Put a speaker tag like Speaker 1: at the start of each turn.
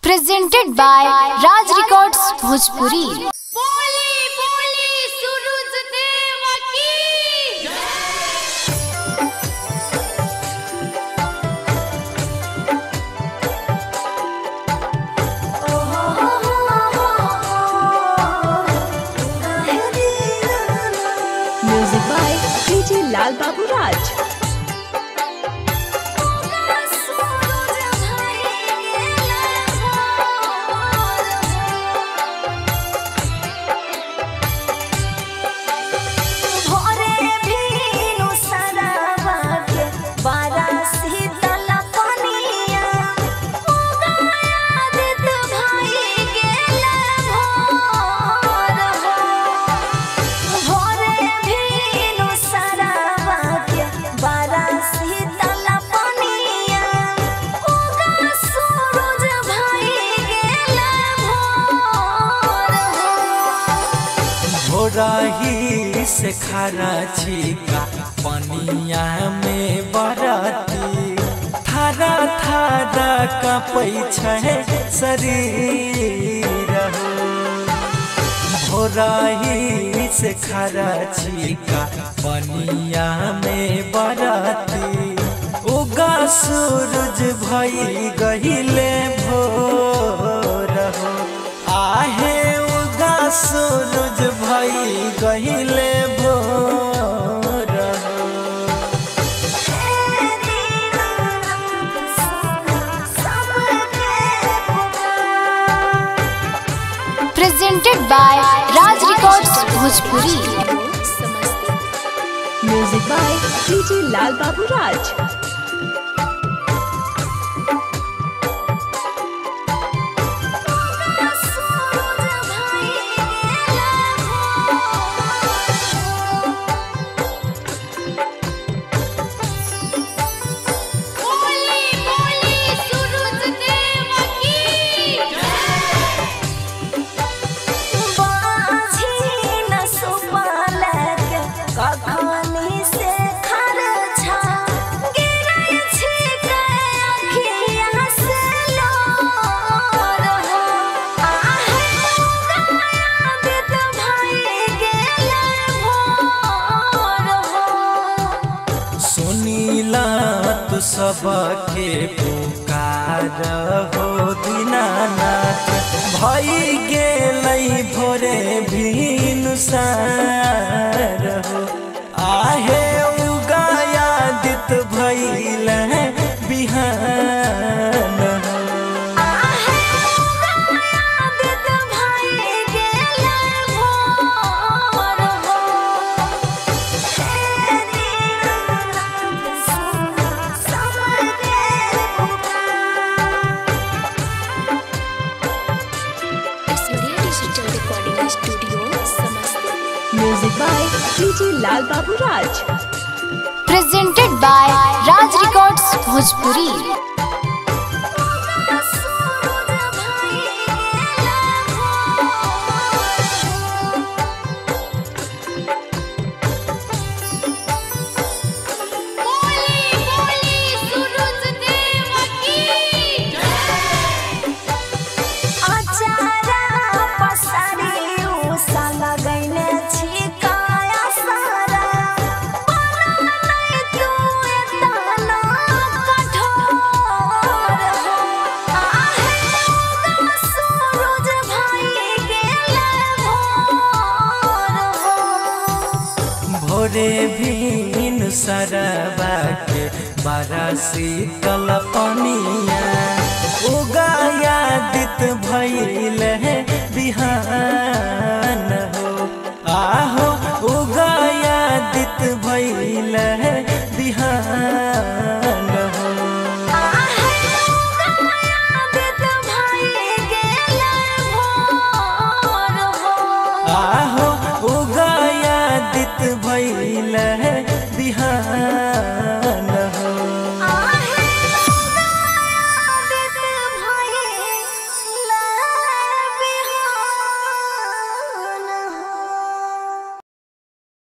Speaker 1: presented by Raj Records Bhojpuri.
Speaker 2: बोली बोली सूरज देव की
Speaker 3: Music by DJ Lal Babu Raj.
Speaker 4: भोरही से खाना छिका पनिया में बरती थारा थारा कपै छै शरीर हो। भोरही से खाना छिका पनिया में बरती उगा सूरज भई गहिले भोर हो आहे उगा सूरज भई गहिले भोर हो
Speaker 1: Presented by Raj Records Bhojpuri.
Speaker 3: Music by DJ Lal Babu Raj.
Speaker 2: बोली बोली सूरज देव की
Speaker 4: सुनीला तू सबके पुकार हो दीनानाथ भई गेलै भोरे भिनुसार हो आहे उगाया दित भइल बिहान हो
Speaker 3: Music by DJ Lal Babu Raj.
Speaker 1: Presented by Raj Records Bhojpuri.
Speaker 2: बोली बोली सूरज देव की
Speaker 4: भोरे भीन सरबा के बड़ा शीतल पनिया उगाया दित भइल है बिहान हो आहो उगाया दित भइल है बिहान हो आहो उगाया दित भइल है बिहान